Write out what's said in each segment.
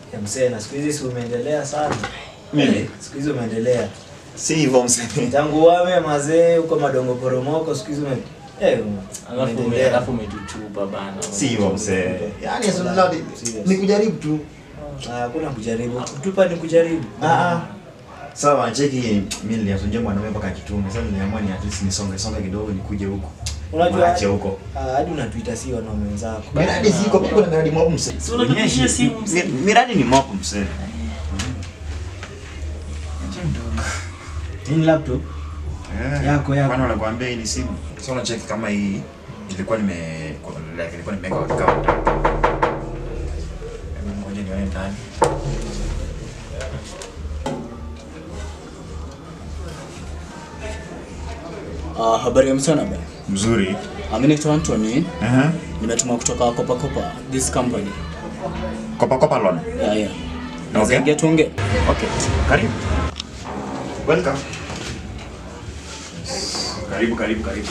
Ya msee na siku hizi si umeendelea sana. Mimi? Eh, Siku hizi umeendelea. Si hivyo msee. Tangu wame mazee huko madongo poromoko siku hizi ume eh Alafu ume- umeendelea. alafu umetuchupa bana. Si hivyo msee. Yaani Serious. sasa ni kujaribu tu. Ah, Hakuna kujaribu. Kutupa ni kujaribu. Ah ah. Sawa, cheki mimi niliasunjia mwanaume mpaka kitume. Sasa niliamua ni at least nisonge songe kidogo nikuje huko. Unajua Waache huko. ah, hadi unatuita si wanaume wenzako. Miradi ziko kwa kuna miradi mob msee. Si unatupigia simu, msee. Mi- Miradi ni mob msee. Nini laptop? Yako, yako. Kwani wanakuambia hii ni simu? Sasa unacheki kama hii ilikuwa nime like ilikuwa nimeweka account. Hebu Ngoja nione ndani. Uh, habari ya mchana bana. Mzuri. Uh, mimi naitwa Anthony. Aha. Nimetuma kutoka Kopa Kopa this company. Kopa kopa loan. Yeah, yeah. Okay. Naweza ingia tuongee. Okay. Karibu. Welcome. Karibu karibu karibu.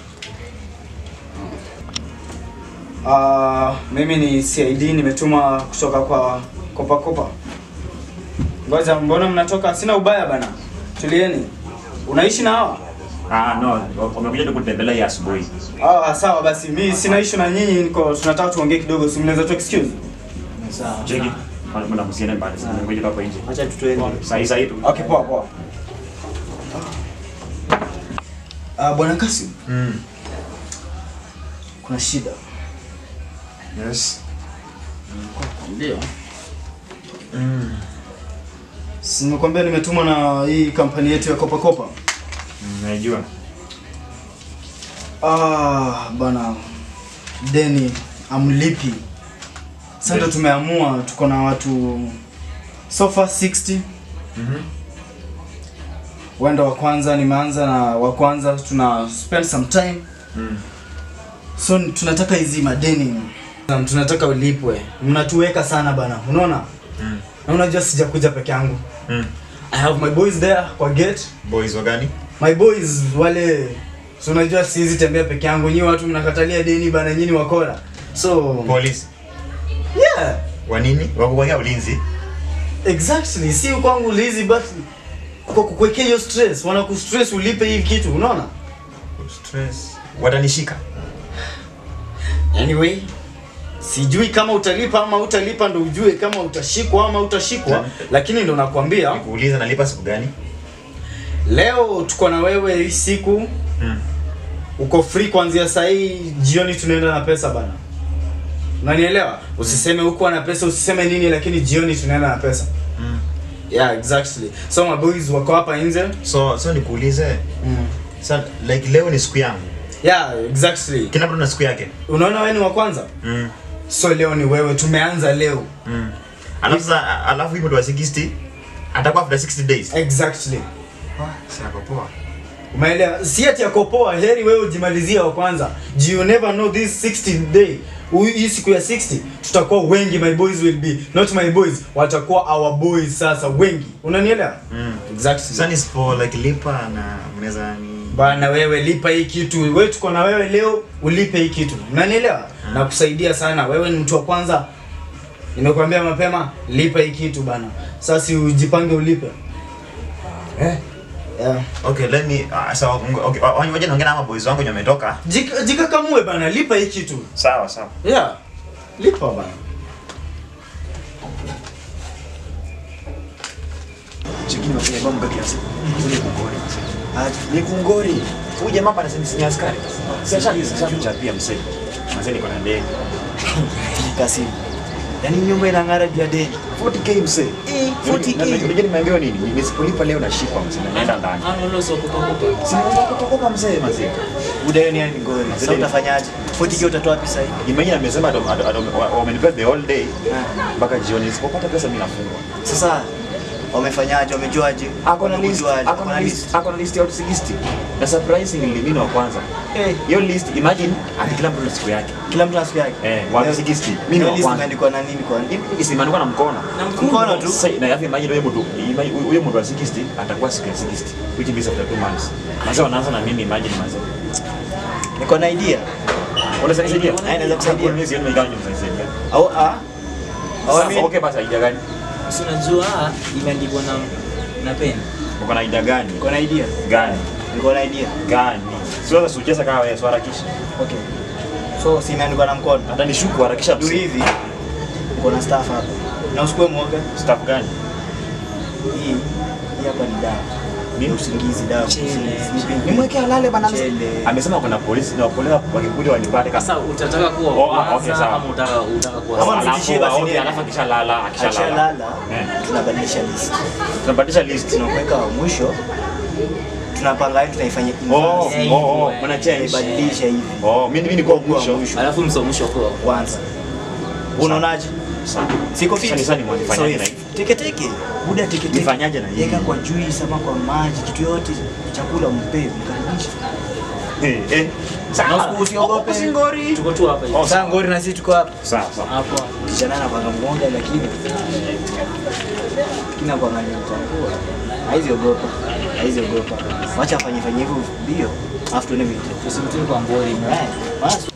Uh, mimi ni CID nimetuma kutoka kwa Kopa Kopa. Ngoja, mbona mnatoka? Sina ubaya bana. Tulieni. Unaishi na hawa? Ah no, wamekuja tu kutembelea hii asubuhi. Ah, sawa basi. Mimi sina issue na nyinyi, niko tunataka tuongee kidogo. Si mnaweza tu excuse? Sawa. Cheki. Kuna msiende mbali sana. Ngoja hapo nje. Acha tutoeni. Sahi sahi tu. Okay, poa poa. Ah, bwana Kasim, Mm. kuna shida. Yes. Ndio. Si nimekwambia nimetumwa na hii kampani yetu ya Kopa Kopa. Mm, Najua. Ah, bana deni amlipi. Sasa ndo Yes. tumeamua tuko na watu so far 60. Mhm. Wenda wa kwanza nimeanza na wa kwanza tuna spend some time. Mm. So tunataka hizi madeni. Na Tunataka ulipwe. Mnatuweka sana bana. Unaona? Mm. Na unajua sijakuja peke yangu. Mm. I have my boys there kwa gate. Boys wa gani? My boys wale so unajua siwezi tembea peke yangu. Nyinyi watu mnakatalia deni bana, nyinyi wakora. So Police. yeah, Wa nini? Wako kwa ulinzi. exactly. Si kwangu lazy but kwa kukuwekea hiyo stress, wanakustress ulipe hii kitu, unaona? Stress. Watanishika. Anyway, sijui kama utalipa ama utalipa, ndo ujue kama utashikwa ama utashikwa, lakini ndo nakwambia Nikuuliza nalipa siku gani? leo tuko na wewe hii siku Mm. uko free kuanzia saa hii jioni, tunaenda na pesa bana. Unanielewa? Usiseme huko na pesa, usiseme nini, lakini jioni tunaenda na pesa. Mm. Yeah, exactly. So my boys wako hapa nje. So so nikuulize. Mm. Sa like leo ni siku yangu. Yeah, exactly. Kila mtu na siku yake. Unaona wewe ni wa kwanza? Mm. So leo ni wewe, tumeanza leo. Mm. Alafu sasa alafu hii mtu wa 60 atakuwa after 60 days. Exactly. Sasa poa. Umeelewa? Si ati yako poa, heri wewe ujimalizie wa kwanza. Do you never know this 60 day. Huyu- Hii siku ya 60 tutakuwa wengi, my boys will be not my boys, watakuwa our boys sasa wengi. Unanielewa? Mm. Exactly. Sasa ni sipo like lipa na mnaweza ni Bana wewe lipa hii kitu. Wewe tuko na wewe leo ulipe hii kitu. Unanielewa? Nakusaidia sana. Wewe ni mtu wa kwanza. Nimekuambia mapema lipa hii kitu bana. Sasa si ujipange ulipe. eh Yeah. Okay, let me uh, so okay, wa- waje naongea na maboys wangu wenye wametoka. Jika, jikakamue bana, lipa hii kitu. Sawa sawa. Yeah. Lipa bana. Chekini wafanya mambo kiasi. Ni kungori. Ah, ni kungori. Huyu jamaa hapa anasema ni askari. Sasa sasa tuchapia msee. Mzee niko na ndege. Kasim. Yaani nyumba inang'ara juu ya deni. 40k msee. Eh, 40K. Unajua nimeambiwa nini? Nisipolipa leo nashikwa msee. Naenda ndani. Ah, no, no, so kupa kupa. Si unataka kutoka mzee mzee. Buda hiyo ni yani ngori. Sasa utafanyaje? 40k utatoa wapi sasa hivi? Imagine amesema ado- ado- ado- wa- wamenipea the whole day mpaka jioni. Nisipopata pesa mimi nafungwa. Sasa wamefanyaje? Wamejuaje? Ako na list, Wamejuaje? ako na list, ako na list ya watu 60. Na surprisingly mimi ni wa kwanza. Eh, Hiyo list imagine ati kila mtu na siku yake. kila mtu ana siku yake. Eh, watu 60. Mimi ni Hiyo wa list kwanza. imeandikwa na nini kwa nini? Isimaandikwa na mkono. Mkono tu. Sasa na yapi imagine huyo mtu imagine huyo mtu wa 60 atakuwa siku ya 60 which means after 2 months. Sasa wanaanza na mimi imagine manze. Niko na idea. Unaweza nisaidia? Eh, naweza kusaidia. Mimi sioni mimi kama nimesaidia. Au ah? Sasa, okay basi idea gani? Si unajua ah, imeandikwa na na pen. Uko na idea gani? Uko na idea? Gani? Niko na idea. Gani? Siweza sucheza kama wewe, harakisha. Okay. So si imeandikwa na mkono. Hata nishuku harakisha Du hivi. Uko na staff hapa. Na usikue mwoga. Staff gani? Hii hii hapa ni dawa. Ni? Ni usingizi dawa. Chele. Sleeping. Nimwekea lale bana. Chele. Amesema kuna polisi na polisi wakikuja wanipate kasa. Sasa utataka kuwa Oh, ah, kwanza okay, sawa. ama utaka utaka kuwa Kama sasa? mzidishie basi okay, niende. alafu akishalala, akishalala. Akishalala Eh. tunabadilisha list. Tunabadilisha list. Tunakuweka wa mwisho. Tunapanga yetu tunaifanya Oh, inverse. oh, oh, mna change. Tunaibadilisha hivi. Oh, mimi mimi niko Kuwa mwisho. Alafu msomisho kwa Kwanza. Unaonaje? Sawa. Siko Sasa fit. ni sasa nifanyaje na So, hivi? Teke teke. Buda teke teke. Nifanyaje na hivi? Weka kwa juice ama kwa maji, kitu yote chakula mpe, mkaribishe. Eh, eh. Na usiogope. Usingori. tuko tu hapa hivi. Oh, Sasa ngori na sisi tuko hapa. Sawa, sawa. Hapo. Kijana anapanga mgonga lakini kina kuangalia mtangua. Haizi ogopa. Haizi ogopa. Wacha afanye fanye hivyo bio. Afu tuone vitu. Tusimtini kwa ngori. Right. Basi.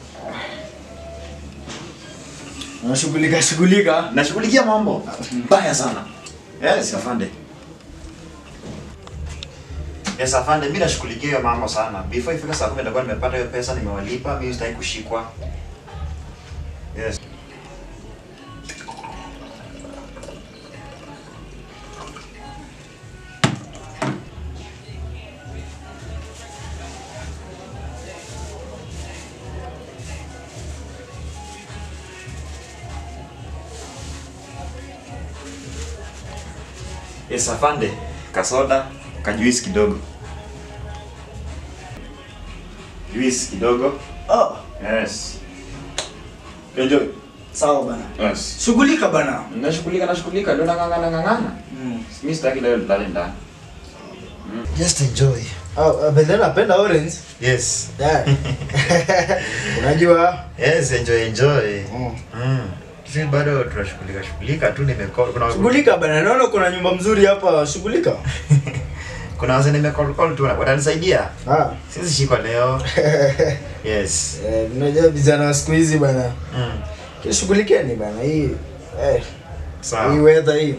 Unashughulika shughulika. Nashughulikia mambo mbaya sana. Yes, afande. Yes, afande, mimi nashughulikia hiyo mambo sana. Before ifika saa 10 nitakuwa nimepata hiyo pesa, nimewalipa, mimi sitaki kushikwa. Yes. Yes, afande. Kasoda, kajuisi kidogo. Juisi kidogo. Oh, Yes. Enjoy. sawa bana. Yes. Shughulika bana. Nashughulika, nashughulika, ndio nang'ang'ana ng'ang'ana. Mm. Mimi sitaki leo ndani ndani. Just enjoy. Oh, uh, but then napenda orange. Yes. Yeah. Unajua? Yes, enjoy enjoy. Mm. Mm. Sisi bado tunashughulika shughulika tu nimecall kuna Shughulika bana. Naona kuna nyumba mzuri hapa, shughulika. kuna wazee nimecall call tu watanisaidia. Ah. Sisi shiko leo. Yes. Eh, unajua vijana wa siku hizi bana. Mm. Kishughulikeni bana hii. Eh, hii Sawa. weather hii.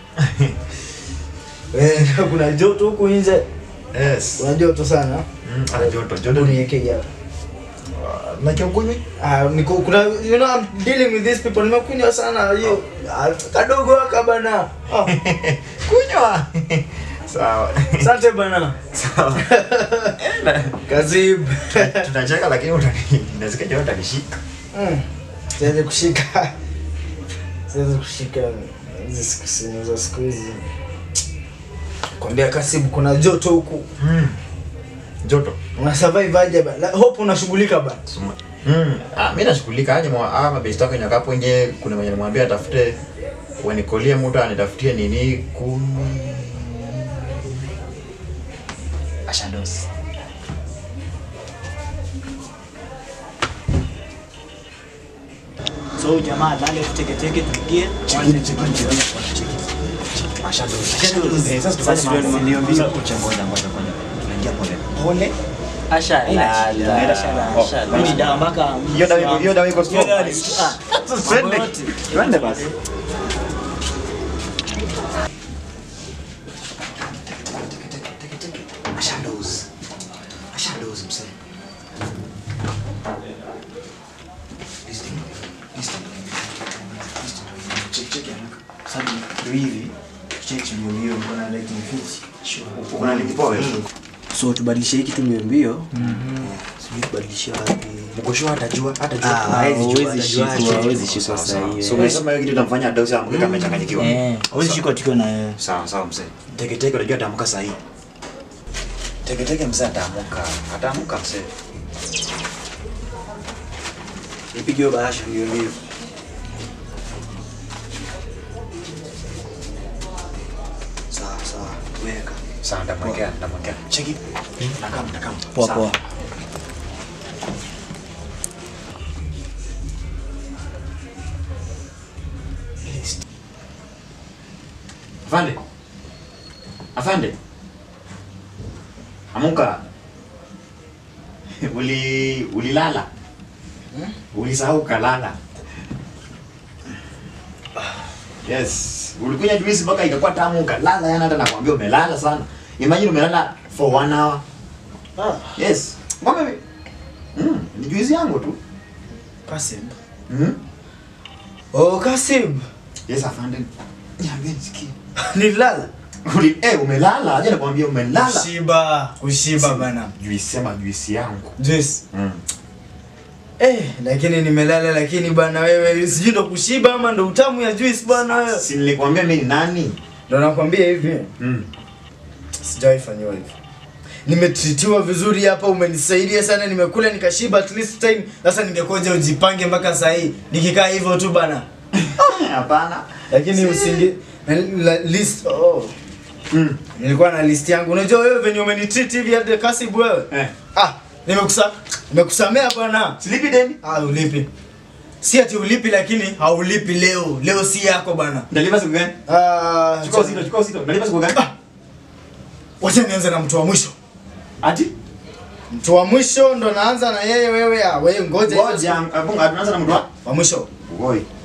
Eh, kuna joto huku nje. Yes. Kuna joto sana. Mm, ana joto, joto Hebu ni niweke hapa. na kiongozi. Ah, niko kuna you know I'm dealing with these people. Nimekunywa sana hiyo ah, kadogo haka bana. Ah, Kunywa. Sawa. asante bana. Sawa. Kazib. Tunacheka lakini utani inaweza joto utanishika. Mm. Siwezi kushika. Siwezi kushika hizi siku simu za siku hizi. Kwambia Kasibu kuna joto huku. Mm. Joto. Una survive aje bana? La- Hope unashughulika bana. Mm. Ah, mimi nashughulika aje mwa ah mabesti wako nyakapo nje kuna mwenye nimwambia atafute wanikolie mtu anitafutie nini kumi. Ashados. So jamaa lale teke teke tupigie. Ashados. Eh, sasa Sasa ndio tufanye ndio mambo. mbio. Ngoja ngoja ngoja ngoja. Tunaingia pole. Pole. Ashalala. Oh, Ashalala. Mimi dawa mpaka Hiyo dawa iko hiyo dawa iko Hiyo dawa ni- strong. ah, Sasa twende. yote. Twende basi. Ashados. Ashados msee. Listen. Listen. Check check haraka. Sasa ndio hivi. Check ndio mbio kuna like ni fit. Sure. Kuna link poa wewe. So tubadilishe hiki tu mbio mbio. Sijui tubadilishe wapi. Mkosho hatajua hatajua. Ah, hawezi jua, Huwezi atajua shikwa, aje. huwezi shikwa Sawa, saa sawa. hiyo. So umesema hiyo kitu itamfanya Adausi amke kama amechanganyikiwa. Eh. Hawezi shikwa tukiwa na yeye. Sawa sawa mzee. Teke teke unajua ataamka saa hii. Teke teke mzee ataamka. Ataamka mzee. Nipigiwe bahasha mbio mbio. Sawa sawa. Weka. Sawa ndamwekea ndamwekea. Cheki. Nakam nakam. Poa Sawa. poa. Afande. Afande. Amuka. Uli ulilala. Ulisahau kalala. Yes. Ulikunywa juisi mpaka ikakuwa tamu ukalala yana hata nakwambia umelala sana. Imagine umelala for one hour. Ah, Yes. Ngombe mi- Mm, ni juisi yangu tu. Kasib. Mm. Oh, Kasib. Yes, afande. Niambie nisikie. Nilala. Uli, eh, umelala. Aje nakwambia umelala. Kushiba, kushiba bana. Juisi sema juisi yangu. Juice. Mm. Eh, lakini nimelala lakini bana wewe sijui ndo kushiba ama ndo utamu ya juice bana wewe. Si nilikwambia mimi ni nani? Ndo nakwambia hivi. Mm. Sijawahi fanyiwa hivi. Nimetritiwa vizuri hapa, umenisaidia sana, nimekula nikashiba at least time. Sasa ningekoja ujipange mpaka saa hii nikikaa hivyo tu bana. Hapana. Lakini Si- usinge na, la, list oh. Mm. Nilikuwa na list yangu. Unajua wewe venye umenitreat hivi hadi Kasib wewe. Eh. Ah, nimekusa nimekusamea bwana. Silipi deni? Ah, ulipi. Si ati ulipi lakini haulipi leo. Leo si yako bana. Ndalipa siku gani? Ah, Chukua uzito, chukua uzito. Ndalipa siku gani? wacha nianze na mtu wa mwisho. Ati? Mtu wa mwisho ndo naanza na yeye wewe. Ah, wewe ngoja. Ngoja, abunga tunaanza na mtu wa? Wa mwisho. Oi.